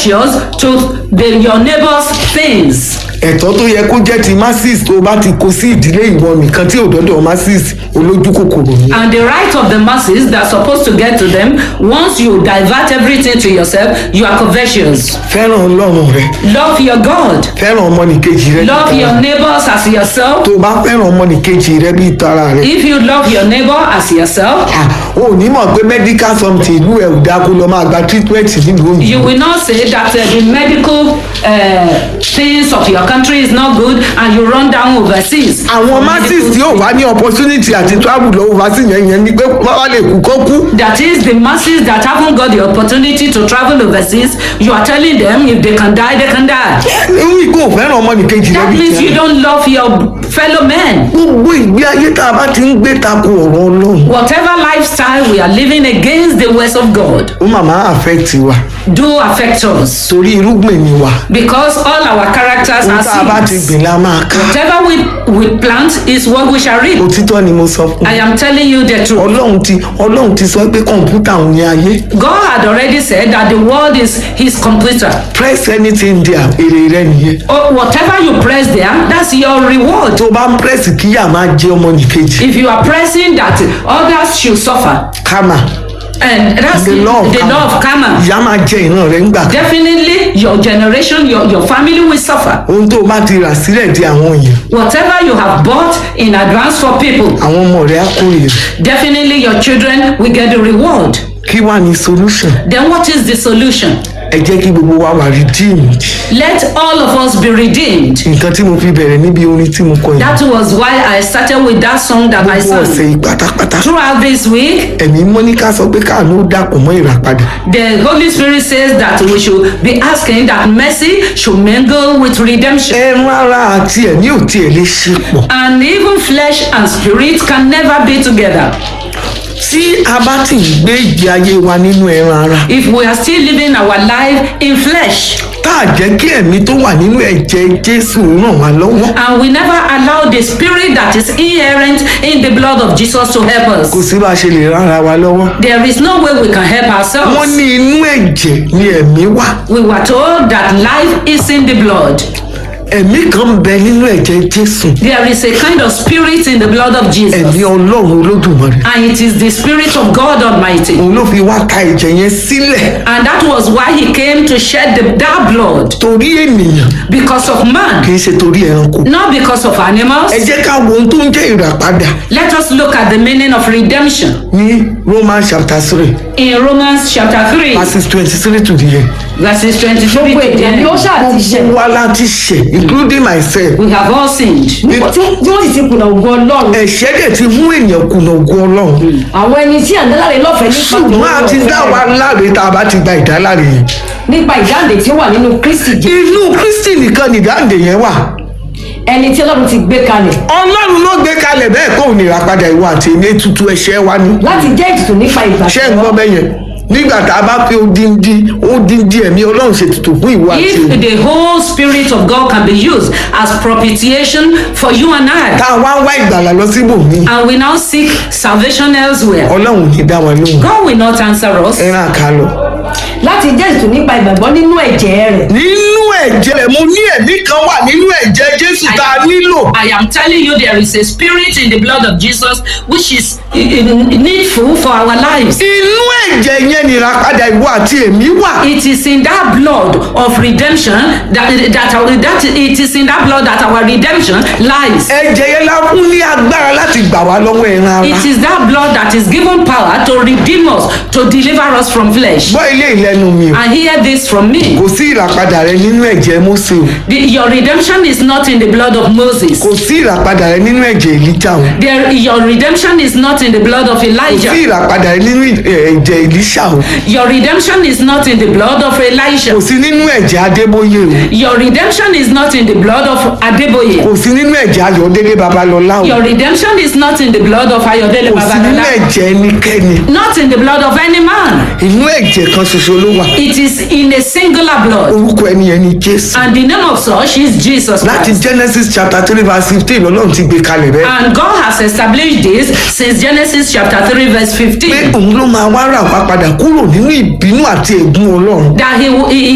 covetous to the, your neighbor's things. ẹ̀tọ́ tó yẹ kó jẹ́ ti masses tó bá ti kó sí ìdílé ìwọ nìkan tí òdọ́dọ̀ masses olójú kòkòrò ni. And the right of the masses that's supposed to get to them, once you divert everything to yourself, you are covetous. fẹ́ràn ọlọ́run rẹ Love your God. fẹ́ràn ọmọnìkejì rẹ Love bíi your tara rẹ. neighbors as yourself. tó o bá fẹ́ràn ọmọnìkejì rẹ bíi tara rẹ. If you love your neighbor as yourself, Ah, o ò ní mọ̀ pé medical something ìlú ẹ̀ ò dáa kó lọ máa gba treatment nílùú you òyìnbó. will not say that uh, the medical uh, things of your country is not good and you run down overseas. àwọn for masses medical tí ò wá ní opportunity àti travel lọ overseas yẹn yẹn ni pé wọ́n wá lè kú kó kú. That is the masses that haven't got the opportunity to travel overseas. You are telling them if they can die, they can die. irú ìgbó ò fẹ́ràn ọmọnìkejì rẹ That bíi means you tiẹ̀. don't love your fellow men. gbogbo ìgbé ayé tá a bá ti ń gbé tako ọ̀rọ̀ ọlọ́run Whatever lifestyle we are living against the ways of God ó màmá affect wa do affect us torí irúgbìn ni wa. because all our characters ohun are tá a bá ti seeds. gbìn la máa ká. Whatever we, we plant is what we shall reap. òtítọ́ ni mo sọ fún I am telling you the truth. ọlọ́run ti ọlọ́run ti sọ pé kọ̀ǹpútà òun ni ayé God had already said that the world is his computer. press anything there èrè rẹ nìyẹn. Oh, whatever you press there, that's your reward. tó bá ń press kíyà máa jẹ ọmọnìkejì If you are pressing that others should suffer, kama and that's the law of the karma. law of karma. ìyá máa jẹ ìran rẹ ńgbà kan. Definitely, your generation, your, your family will suffer. ohun tó bá ti rà sílẹ̀ di àwọn èèyàn Whatever you have bought in advance for people, àwọn ọmọ rẹ á kórè rẹ definitely your children will get the reward. kí wàá ní solution Then what is the solution? ẹ jẹ́ kí gbogbo wa wà redeemed Let all of us be redeemed. nǹkan tí mo fi bẹ̀rẹ̀ níbi orin tí mo kọ yìí That was why I started with that song that I gbogbo ọ̀sẹ̀ sang. yìí pátápátá Throughout this week, ẹ̀mí mọ́níkà sọ pé káàánú ó dàpọ̀ mọ́ ìràpadà the Holy Spirit says that we should be asking that mercy should mingle with redemption. ẹran ara àti ẹ̀mí ò tiẹ̀ lè ṣe pọ̀ And even flesh and spirit can never be together. tí a bá ti ń gbé ìgbé ayé wa nínú ẹran ara If we are still living our life in flesh tá a jẹ́ kí ẹ̀mí tó wà nínú ẹ̀jẹ̀ jésù ràn wá lọ́wọ́ and we never allow the spirit that is inherent in the blood of Jesus to help kò us, sí bá a ṣe lè rán ara wa lọ́wọ́ there is no way we can help wọ́n ourselves. ní inú ẹ̀jẹ̀ ni ẹ̀mí wà We were told that life is in the blood. ẹ̀mí kan ń bẹ nínú ẹ̀jẹ̀ jésù There is a kind of spirit in the blood of ẹ̀mí Jesus, ọlọ́run olódùmarè and it is the spirit of God Almighty. òun ló fi wá ta ẹ̀jẹ̀ yẹn sílẹ̀ And that was why he came to shed the, that blood torí ènìyàn because of man, kì í ṣe torí ẹranko not because of animals. ẹ jẹ́ ká wo ohun tó ń jẹ́ ìràpadà Let us look at the meaning of redemption ní romans chapter three in Romans chapter 3, verses twenty-three to the end. verses 23 to gbogbo èdè ni ó 10. ṣáà ti ṣẹ̀ gbogbo wa láti ṣẹ̀ including myself We have all sinned. nípa tí tí wọ́n sì ti kùnà ògo ọlọ́run ẹ̀ṣẹ̀ dẹ̀ ti mú èèyàn kùnà ògùn ọlọ́run àwọn ẹni tí à ń dáláre lọ́fẹ̀ẹ́ nípa ṣùgbọ́n a ti dá wa láre tá a bá ti gba ìdáláre yẹn nípa ìdáǹdè tí ó wà nínú kristi jẹ́ inú kristi nìkan nìdáǹdè yẹn wà ẹni tí ọlọ́run ti gbé kalẹ̀ ọlọ́run ló gbé kalẹ̀ bẹ́ẹ̀ kó òun ìràpadà ìwà àti èmi ètùtù ẹ̀ṣẹ̀ wa ni láti jẹ́ ètùtù nípa ìgbà ṣé ń gbọ́ bẹ́yẹn nígbà tá a bá fi odindi odindi ẹ̀mí ọlọ́run ṣètùtù fún ìwà àti If èmi the whole spirit of God can be used as propitiation for you and I, tá a wá ń wá ìgbàlà lọ síbòmí and we now seek salvation elsewhere, ọlọ́run ò ní dá wa lóhùn God will not answer us. ẹran àkàlọ. láti jẹ́ ètùtù nípa ìgbàgbọ́ nínú ẹ̀jẹ̀ rẹ̀ nínú ẹ̀jẹ̀ rẹ̀ mo ní ẹ̀mí kan wà nínú ẹ̀jẹ̀ jésù tá a nílò I am telling you, there is a spirit in the blood of Jesus which is uh, uh, needful for our lives. inú ẹ̀jẹ̀ yẹn ni ìràpadà ìwọ àti èmi wà. It is in that blood of redemption that that, our, that it is in that blood that our redemption lies. ẹ̀jẹ̀ yẹn la fún ní agbára láti gbà wá lọ́wọ́ ẹran ara. It is that blood that is given power to redeem us, to deliver us from flesh. gbọ́ ilé ìlẹ́nu mi o And hear this from me. kò sí ìràpadà rẹ nínú ẹ̀jẹ̀ mósè o The, your redemption is not in the blood of Moses. kò sí ìràpadà rẹ nínú ẹ̀jẹ̀ èlíjà o There, your redemption is not in the blood of kò sí Elijah. ìràpadà rẹ nínú ẹ̀jẹ̀ èlíṣà o Your redemption is not in the blood of Elisha. kò sí nínú ẹ̀jẹ̀ adébóyè o Your redemption is not in the blood of Adeboye. kò sí nínú ẹ̀jẹ̀ ayọ̀délé babalọ́lá o Your redemption is not in the blood of Ayodele kò sí nínú Babalola. ẹ̀jẹ̀ ẹnikẹ́ni Not in the blood of any man. inú ẹ̀jẹ̀ kan ṣoṣo ló wà It is in a singular blood. orúkọ ẹni yẹn ni jésù And the name of such is Jesus láti Christ. genesis chapter three verse fifteen lọ́lọ́run ti gbé kalẹ̀ bẹ́ẹ̀ And God has established this since Genesis chapter 3 verse pé 15. òun ló máa wá rà wá padà kúrò nínú ìbínú àti ègún ọlọ́run That he, will- he